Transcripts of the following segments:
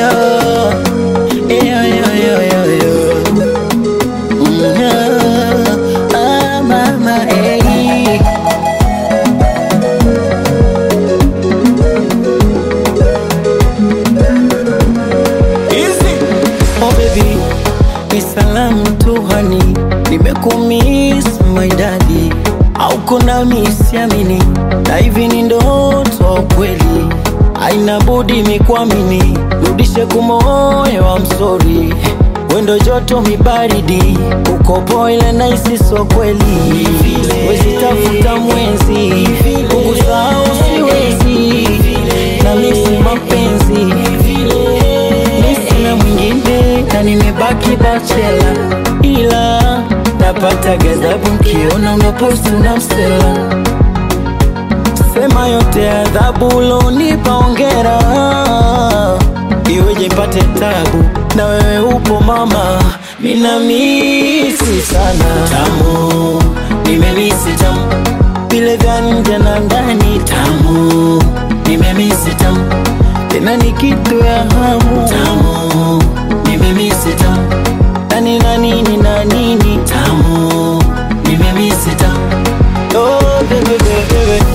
yeah. Yeah, yeah, yeah, yeah, yeah. Mm, yeah. Ah, mama, hey. Oh baby, ni salamu tu hani, nimekumiss my daddy, auko nami siamini, na hivi ni ndoto kweli, haina budi mikwamini, rudishe kumoyo wa msori wendo joto mibaridi, uko boile na isi so kweli, wezi tafuta mwenzi, kukusahau siwezi, na misi mapenzi mi sina mwingine na nimebaki bachela, ila napata ghadhabu nkiona unaposti na msela. Sema yote adhabu ulonipa ongera, iweje mpate tabu na wewe upo mama, mina misi sana tamu, nimemisi tamu vile vya nje na ndani tamu, nimemisi tamu tena ni kitu ya hamu tamu, nimemisi tamu nani na nini na nini tamu, nimemisi tamu oh, baby, baby, baby.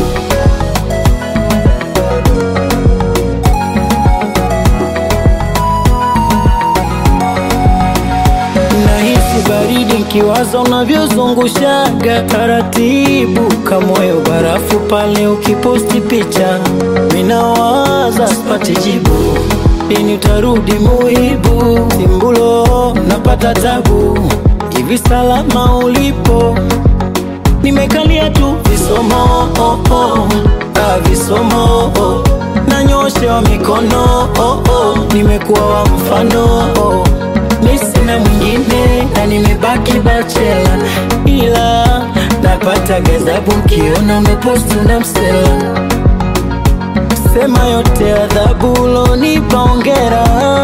Nahisi baridi nkiwaza unavyozungushaga taratibu, kamoyo barafu pale ukiposti picha, minawaza sipati jibu, lini utarudi muhibu, simbulo napata tabu, hivi salama ulipo, nimekalia tu visomo oh, oh, ah, visomo oh. nanyoshewa mikono oh, oh. nimekuwa wa mfano oh. mi sina mwingine na nimebaki bachela, ila napata ghadhabu nkiona umeposti na msela. Sema yote adhabu ulonipa ongera,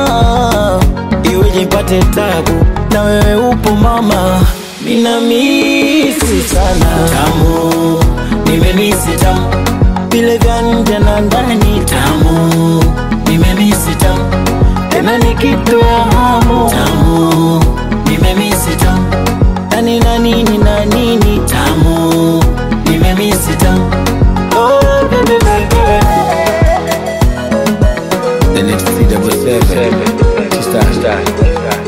iweje mpate tabu na wewe upo mama, mina misi sana tamu, nimemisi tamu vile vya nje na ndani tamu, nimemisi tamu tena ni kitu ya hamu tamu, nimemisi tamu nani na nini na nini tamu, nimemisi tamu oh, baby, baby, baby. The next C double seven. Star, star, star.